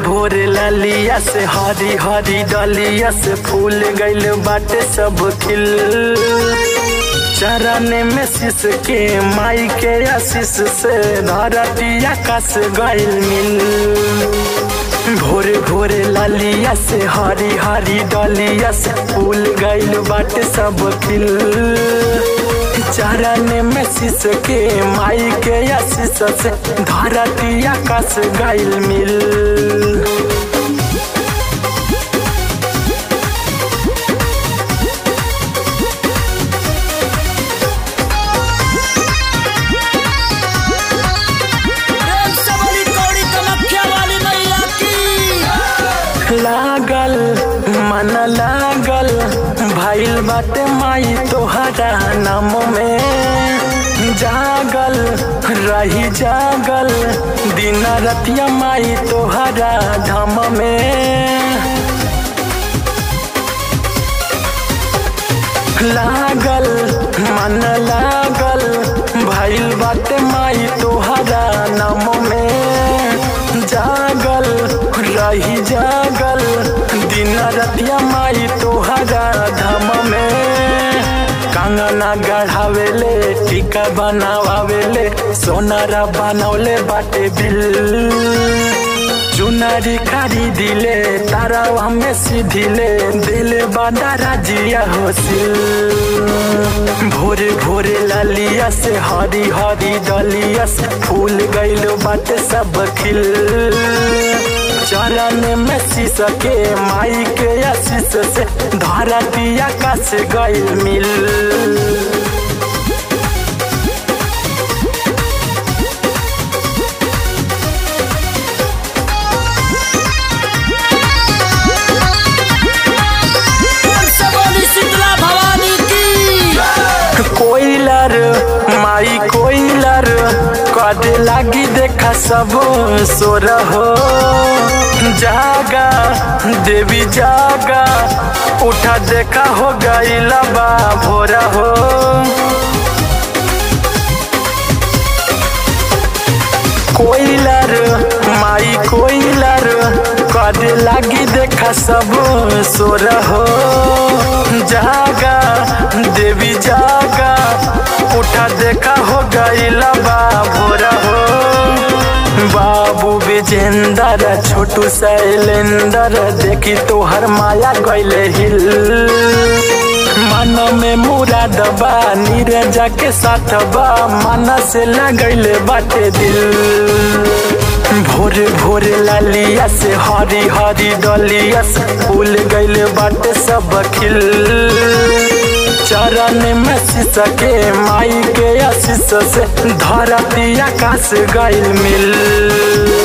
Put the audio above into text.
भोरे ललिया से हरी हरी डलिया से फूल गइल बाटे सब खिल चरण में शीश के माई के आशीष से धरती आकाश गइल मिल भोरे भोरे ललिया से हरी हरी डलिया से फूल गइल बाटे सब खिल चरण में शीश के माई के आशीष से धरती आकाश गइल मिल प्रेम से बोली कौड़ी कमख्या वाली मैया की लागल मन लागल भइल बाटे माई तोहरा नाम में जागल रही जागल दिन रतिया माई तोहरा धाम में लागल मन लागल भइल बाटे माई तोहरा नाम में जागल रही जागल दिन रतिया माई तोहरा धाम में कंगना गढ़ावेले टीका बनावेले सोनारा बनौले बाटे बिल चुनरी खरीदिले तारा हमें सीधिले दिल बांधा राजिया होसिल भोरे भोरे ललिया से हरी हरी डलिया से फूल गइल बाटे सब खिल चरण में शीश के माई के आशीष से धरती आकाश गइल मिल प्रेम से बोली शीतला भवानी की कोइलर माई कोइलर कदे लागी देखा सब सोर हो जागा देवी जागा उठा देखा हो गईला बा भोर हो कोइलर माई कोइलर कदे लागी देखा सब सोर हो जागा देवी जागा उठा देखा हो गईला बा भोर हो बाबू विजेंदर छोटू शैलेंदर देखी तोहर माया गईले हिल मन में मुराद बा नीरजा के साथ बा मन से लगैले बाटे दिल भोरे भोरे लालिया से हरी हरी डलिया से फूल गइल बाटे सब खिल चरण में शीश के माई के आशीष से धरती आकाश गइल मिल